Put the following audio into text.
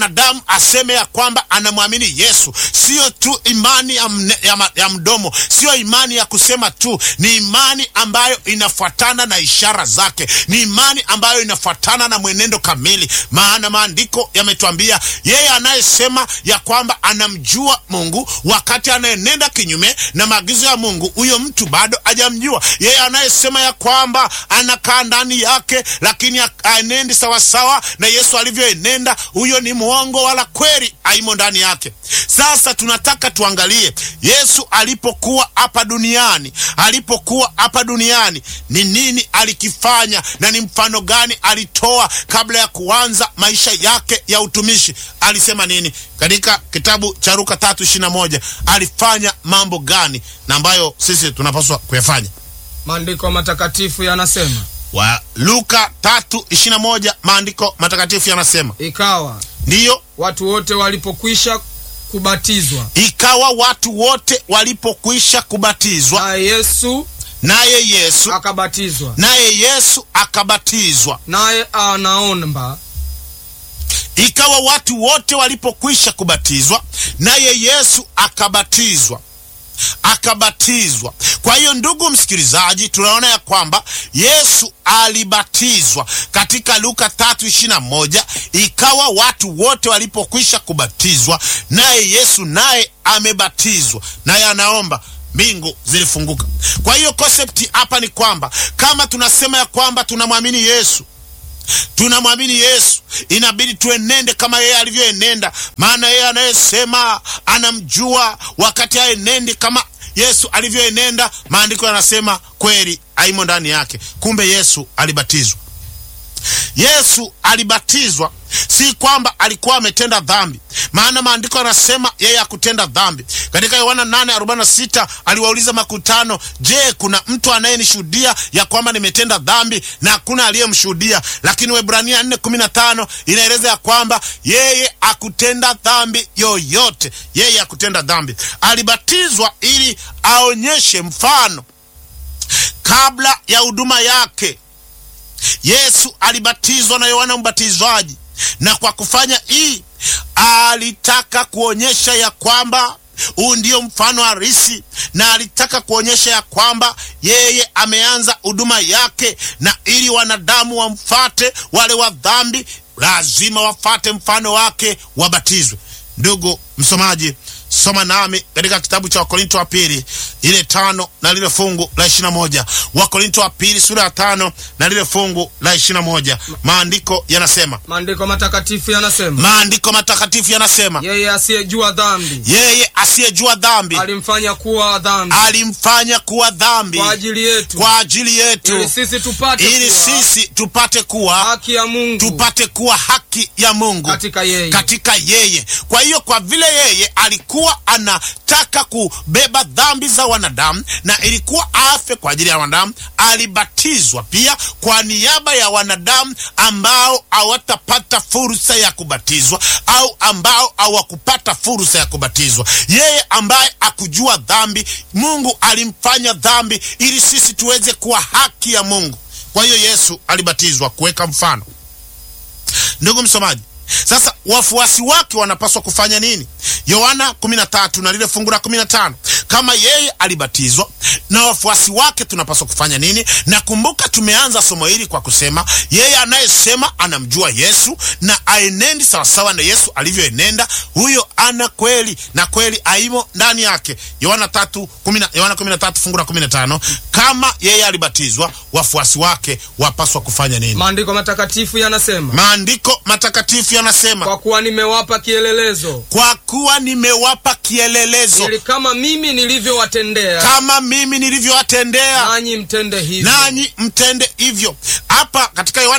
mwanadamu aseme ya kwamba anamwamini Yesu, sio tu imani ya, mne, ya, ma- ya mdomo, sio imani ya kusema tu, ni imani ambayo inafuatana na ishara zake, ni imani ambayo inafuatana na mwenendo kamili. Maana maandiko yametuambia yeye anayesema ya kwamba anamjua Mungu wakati anayenenda kinyume na maagizo ya Mungu, huyo mtu bado hajamjua. Yeye anayesema ya kwamba anakaa ndani yake, lakini aenendi sawasawa na Yesu alivyoenenda, huyo ni mwongo, wala kweli haimo ndani yake. Sasa tunataka tuangalie Yesu alipokuwa hapa duniani, alipokuwa hapa duniani ni nini alikifanya na ni mfano gani alitoa kabla ya kuanza maisha yake ya utumishi. Alisema nini katika kitabu cha Luka tatu ishirini na moja? Alifanya mambo gani na ambayo sisi tunapaswa kuyafanya? Maandiko matakatifu yanasema, wa Luka tatu ishirini na moja maandiko matakatifu yanasema ikawa ndiyo, watu wote walipokwisha kubatizwa, ikawa watu wote walipokwisha kubatizwa, naye Yesu naye Yesu akabatizwa, naye Yesu akabatizwa. naye anaomba Ikawa watu wote walipokwisha kubatizwa, naye Yesu akabatizwa akabatizwa. Kwa hiyo ndugu msikilizaji, tunaona ya kwamba Yesu alibatizwa katika Luka tatu ishirini na moja. Ikawa watu wote walipokwisha kubatizwa, naye Yesu naye amebatizwa, naye anaomba mbingu zilifunguka. Kwa hiyo konsepti hapa ni kwamba kama tunasema ya kwamba tunamwamini Yesu tunamwamini Yesu, inabidi tuenende kama yeye alivyoenenda, maana yeye anayesema anamjua wakati aenendi kama Yesu alivyoenenda, maandiko yanasema kweli haimo ndani yake. Kumbe Yesu alibatizwa. Yesu alibatizwa si kwamba alikuwa ametenda dhambi, maana maandiko yanasema yeye hakutenda dhambi. Katika Yohana 8:46 aliwauliza makutano, je, kuna mtu anayenishuhudia ya kwamba nimetenda dhambi? Na hakuna aliyemshuhudia. Lakini Waebrania 4:15 inaeleza ya kwamba yeye hakutenda dhambi yoyote, yeye hakutenda dhambi. Alibatizwa ili aonyeshe mfano kabla ya huduma yake. Yesu alibatizwa na Yohana Mbatizaji, na kwa kufanya hii alitaka kuonyesha ya kwamba huu ndio mfano halisi, na alitaka kuonyesha ya kwamba yeye ameanza huduma yake, na ili wanadamu wamfate, wale wa dhambi lazima wafate mfano wake, wabatizwe. Ndugu msomaji, soma nami katika kitabu cha Wakorinto wa pili ile tano na lile fungu la ishirini na moja Wakorinto wa pili sura ya tano na lile fungu la ishirini na moja Maandiko yanasema, maandiko matakatifu yanasema, maandiko matakatifu yanasema, yeye asiyejua dhambi yeye asiyejua dhambi alimfanya kuwa dhambi alimfanya kuwa dhambi kwa ajili yetu, kwa ajili ili yetu, sisi tupate ili kuwa sisi tupate kuwa haki ya Mungu tupate kuwa haki ya Mungu katika yeye. katika yeye. Kwa hiyo kwa vile yeye alikuwa anataka kubeba dhambi za wanadamu na ilikuwa afe kwa ajili ya wanadamu, alibatizwa pia kwa niaba ya wanadamu ambao hawatapata fursa ya kubatizwa au ambao hawakupata fursa ya kubatizwa. Yeye ambaye akujua dhambi, Mungu alimfanya dhambi ili sisi tuweze kuwa haki ya Mungu. Kwa hiyo Yesu alibatizwa kuweka mfano. Ndugu msomaji, sasa wafuasi wake wanapaswa kufanya nini? Yohana 13 na lile fungu la 15. Kama yeye alibatizwa na wafuasi wake tunapaswa kufanya nini? Na kumbuka, tumeanza somo hili kwa kusema yeye anayesema anamjua Yesu na aenendi sawasawa na Yesu alivyoenenda, huyo ana kweli na kweli aimo ndani yake. Yohana 3 10 Yohana 13 fungu la 15. Kama yeye alibatizwa, wafuasi wake wapaswa kufanya nini? Maandiko matakatifu yanasema, Maandiko matakatifu yanasema kwa kuwa nimewapa kielelezo, kwa kuwa nimewapa kielelezo ili kama mimi nilivyowatendea kama mimi nilivyowatendea nanyi mtende hivyo. nanyi mtende hivyo. Hapa katika Yohana